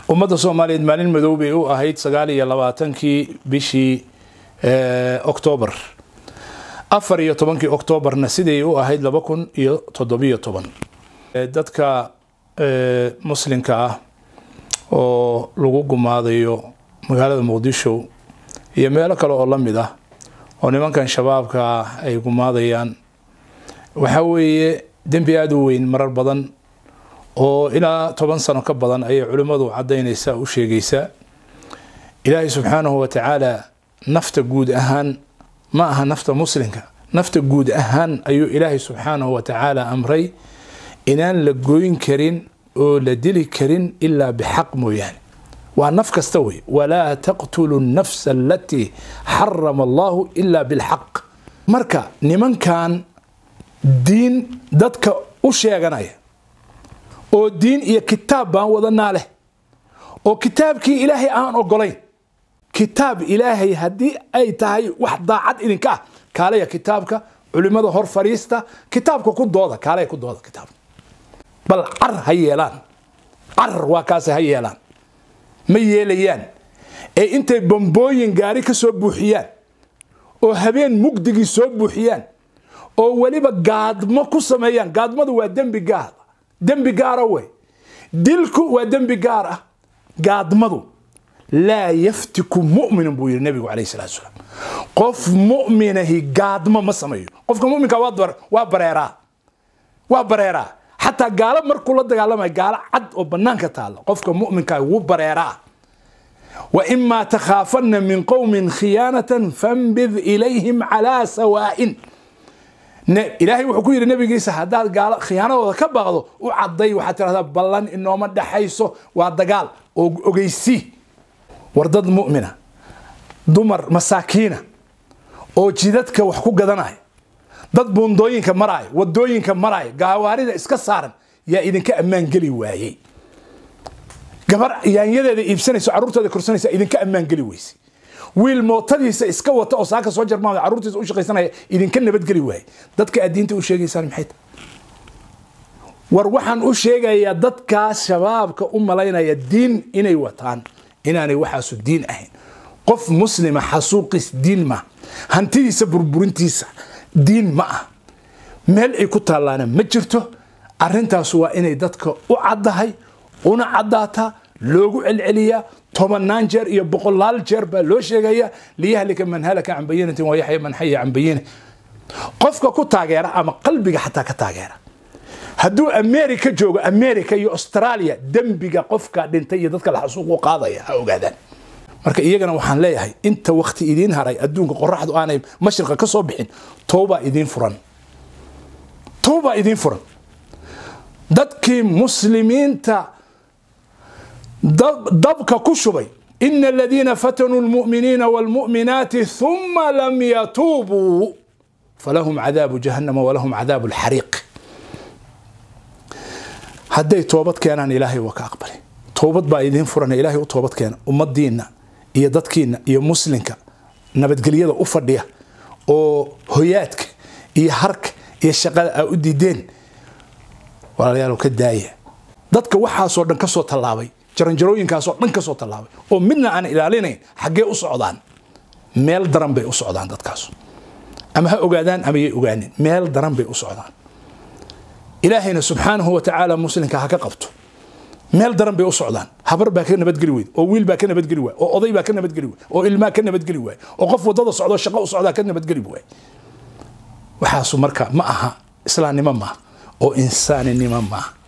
ummadda soomaaliyeed maalin madow bay u ahayd sagaal iyo labaatankii bishii octoobar afar iyo tobankii octoobarna siday u ahayd laba kun iyo toddobiyo toban dadka muslimka ah oo lagu gumaadayo magaalada muqdisho iyo meelo kale oo la mid ah oo nimankan shabaabka ay gumaadayaan waxaa weeye dembi aada u weyn marar badan oo ilaa toban sano ka badan ayay culimmadu caddaynaysaa u sheegaysaa ilaahay subxaanahu wa tacaala nafta guud ahaan ma aha nafta muslimka nafta guud ahaan ayuu ilaahay subxaanahu wa tacaala amray inaan la goyn karin oo la dili karin ilaa bixaq mooyaane waa naf kasta wey walaa taqtulu nafsa alatii xarama allahu ilaa bilxaq marka nimankan diin dadka u sheeganaya oo diin iyo kitaab baan wadanaa leh oo kitaabkii ilaahay aan ogolayn kitaab ilaahay haddii ay tahay wax daacad idinka ah kaalaya kitaabka culimada hor fadhiista kitaabka ku dooda kaalaya ku dooda kitaabka bal car ha yeelaan car waa kaase ha yeelaan ma yeelayaan ee intay bambooyin gaari ka soo buuxiyaan oo habeen mugdigii soo buuxiyaan oo weliba gaadmo ku sameeyaan gaadmadu waa dembi gaar dembi gaara wey dilku waa dembi gaar ah gaadmadu laa yaftiku mu'minun buu yidhi nabigu calayhi salatu salaam qof mu'minahi gaadmo ma sameeyo qofka mu'minka waa bareeraa waa bareeraa xataa gaalo markuu la dagaalamayo gaalo cad oo bannaanka taalla qofka mu'minka wuu bareeraa wa imaa takhaafanna min qowmin khiyaanatan fambid ilayhim calaa sawaa'in ilaahay wuxuu ku yidhi nabigiisa haddaad gaalo khiyaanadooda ka baaqdo u cadday waxaad tirahdaa ballan inooma dhexayso waa dagaal oo ogeysii war dad mu'mina dumar masaakiina oo jidadka wax ku gadanaya dad buundooyinka maraayo wadooyinka maraayo gaawaarida iska saaran yaa idinka ammaan geli waayey gabar yaanyadeeda iibsanayso carruurteeda korsanaysa idinka ammaan geli weyse wiil mootadiisa iska wata oo saaka soo jarmaamay carruurtiisa u shaqaysanaya idinka nabadgeli waaye dadka aad diinta u sheegaysaan maxay tahay war waxaan u sheegayaa dadkaas shabaabka u malaynaya diin inay wataan inaanay waxaasu diin ahayn qof muslima xasuuqiis diin ma hantidiisa burburintiisa diin ma ah meel ay ku taallaana ma jirto arrintaas waa inay dadka u caddahay una caddaataa loogu celceliyaa tobanaan jeer iyo boqolaal jeer baa loo sheegaya liyahlika man halaka can bayinatin wayaxya man xaya can bayina qofka ku taageera ama qalbiga xataa ka taageera hadduu america joogo america iyo australia dembiga qofka dhintay iyo dadka la xasuuqu qaadaya ha ogaadaan marka iyagana waxaan leeyahay inta wakti idiin haray adduunka qoraxdu aanay mashriqa ka soo bixin towbaa idiin furan towbaa idiin furan dadkii muslimiinta dabka ku shubay ina aladiina fatanuu lmu'miniina wاlmu'minaati ثuma lam yatuubuu falahum cadaabu jahannama walahum cadaabu اlxariiq hadday toobad keenaan ilaahay waa ka aqbalay toobad baa idiin furan ilaahay u toobad keena ummadiina iyo dadkiina iyo muslimka nabadgelyada u fadhiya oo hoyaadka iyo harka iyo shaqada aa u diideen walaalayaal ka daaya dadka waxaasoo dhan kasoo tallaabay jaranjarooyinkaasoo dhan kasoo tallaabay oo midna aan ilaalinayn xaggee u socdaan meel daran bay u socdaan dadkaas ama ha ogaadaan ama yay ogaanin meel daran bay u socdaan ilaahayna subxaanahu wa tacaala muslimka ha ka qabto meel daran bay u socdaan habar baa ka nabadgeli weyd oo wiil baa ka nabadgeli waay oo oday baa ka nabadgeli waay oo ilmaa ka nabadgeli waay oo qof wadada socdo shaqo u socdaa ka nabadgeli waay waxaasu marka ma aha islaamnimo maaha oo insaaninimo maaha